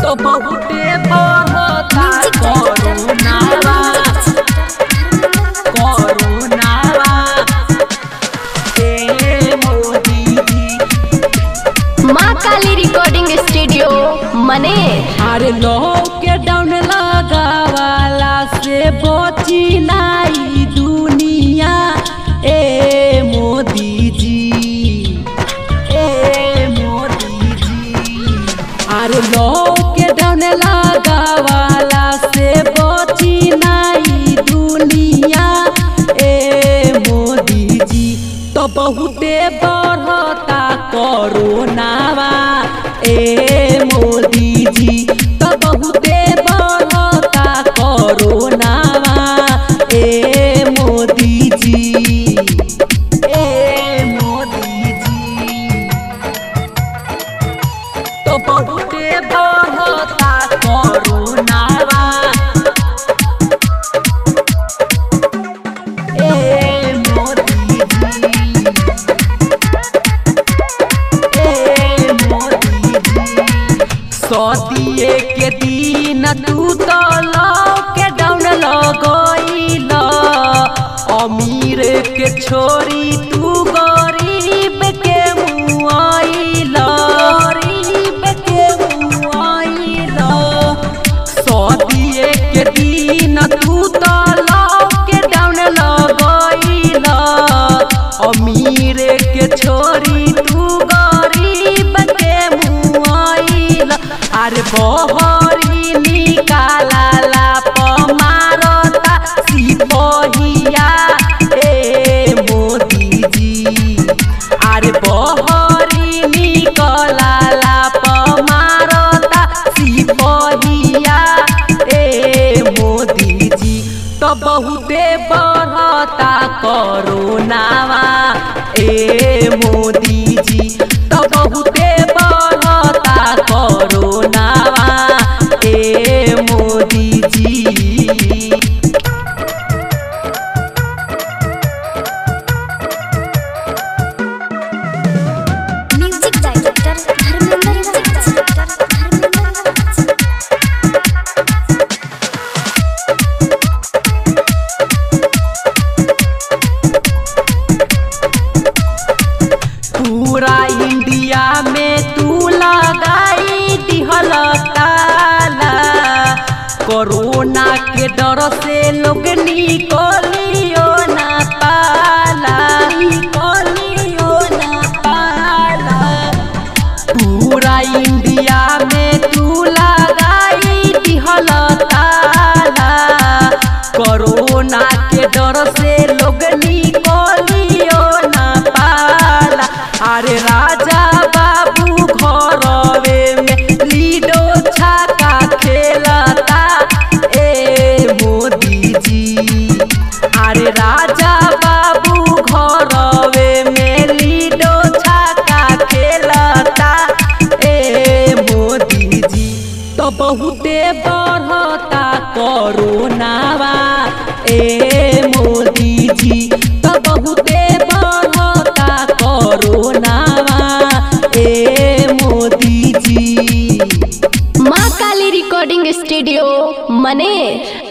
तो बहुते बढ़ता कोरोनावा कोरोनावा ए मोदी जी माँ काली रिकॉर्डिंग स्टूडियो मने अरे लॉकडाउन लगावाला से बची नाई दुनिया ए मोदी जी ए मोदी जी अरे लॉकडाउन लगावाला से बची नाई दुनिया ए मोदी जी तो बहुते बढ़ता कोरोनावा ए मोदी जी तो बहुते बढ़ता कोरोनावा ए मोदी जी ए मोदी जी तो बहुते बढ़ता कोरोनावा ए मोदी जी ए मोदी जी सदिए के दिन तू तो लॉकडाउन लगइल अमीर के छोरी तू गरीब के मुआइल गरीब के मुआइल सदिए के दिन तू तो लॉकडाउन लगइल अमीर के छोरी तू गरीब के मुआइल अरे बहरी निकाला पमारता सिपहिया ए मोदी जी अरे बहरी निकला पमारता सिपहिया ए मोदी जी तो बहुते बढ़ता कोरोनावा ए मोदी जी तो बहुते बढ़ता कोरोनावा ए मोदी जी म्यूजिक डायरेक्टर धर्मेंद्र पूरा इंडिया में तू लगाई दिहल ताला कोरोना के डर से लोग निकलियो ना पाला निकलियो ना पाला पूरा इंडिया में तू लगाई दिहल ताला कोरोना के डर से लोग निकलियो ना पाला अरे राजा बाबू घरवे में लीडो छाका खेलता ए मोदी जी अरे राजा बाबू घरवे में लीडो छाका खेलता ए मोदी जी तो बहुते बढ़ता कोरोनावा ए मोदी जी तो बहुते बढ़ता कोरोनावा ए मोदी जी माँ काली रिकॉर्डिंग स्टूडियो मने